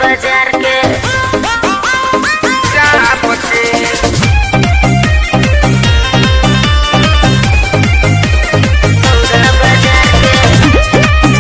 बाजार के चाप के सौदा बाजार के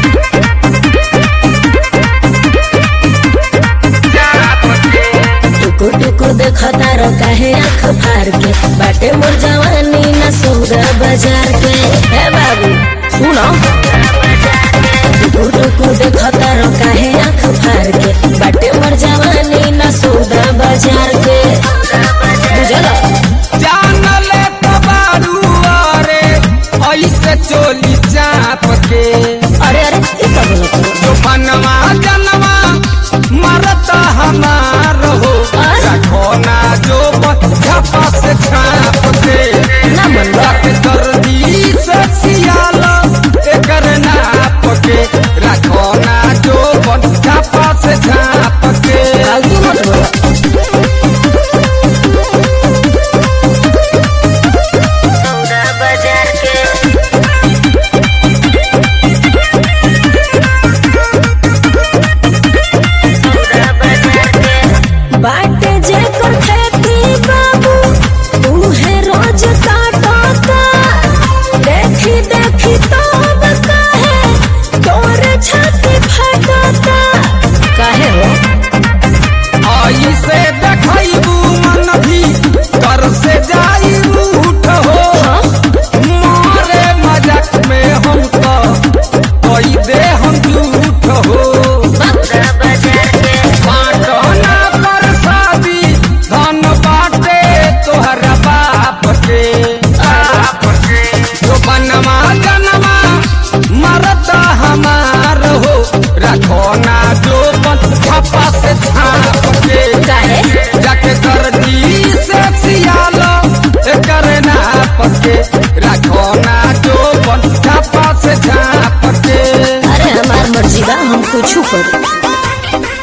चाप के टुकु टुकु देखता रो काहे आँख फार के बाटे मोर जवानी न सौदा बाजार के हे बाबू सुनो टुकु टुकु देखता रो काहे आँख फार के बाटे मोर जवानी न सौदा बाजार के बुझल जानले तबारू अरे ऐसे चोली चाप के अरे अरे ई का बोलत हो? जो बनवा जनवा मरता हमार हो रखो ना जो झपा से छाप के ना मनवा। रख दर्दी से सियाला एकर नाप के रखो ना जो झपा से छाप के फालतू मत बोलो सौदा बाजार के सौदा बाजार के बाटे जे कर खेती बाबू उहे रोज काटता देखी देखी तो काहे तोर छाती फटता काहे हो ऐसे देखबू मन भी कर से जाई उठ हो मारे मजाक में हम तो कोई दे हम झूठ हो सौदा बाजार के बाटो ना कर शादी धन बाटे तोहरा बाप के बाप के जो बनवा जनवा मरता हमार हो रखो ना जो बन छपा से छाप के काहे जाके दर्दी से सियालो एकर नाप के रखो ना जो बन छपा से छाप के अरे हमार मर्जी बा हम कुछ करी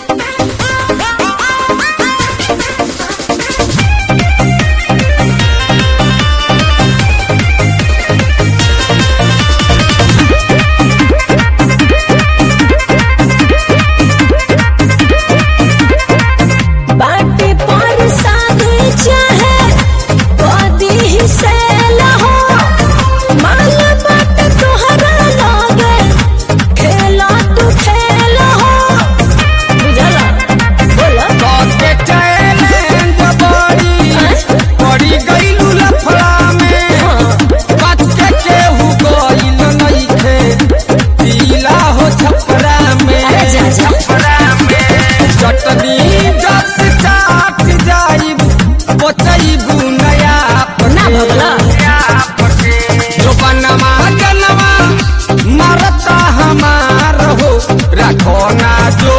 बाटे पर शादी चाहे बदी ही से लहो माल बाट तोहरा लगे खेला तू खेल हो बुझला बोला के चैलेंज बड़ी पड़ी गईलू लफड़ा में बच्चे केहू गईल नइखे पीला हो छपरा में अरे जा, जा। छपरा में चटनी जस चाट जाइब बचैबू नया ना भगला जो बनवा जनवा मरता हमार हो रखो ना जो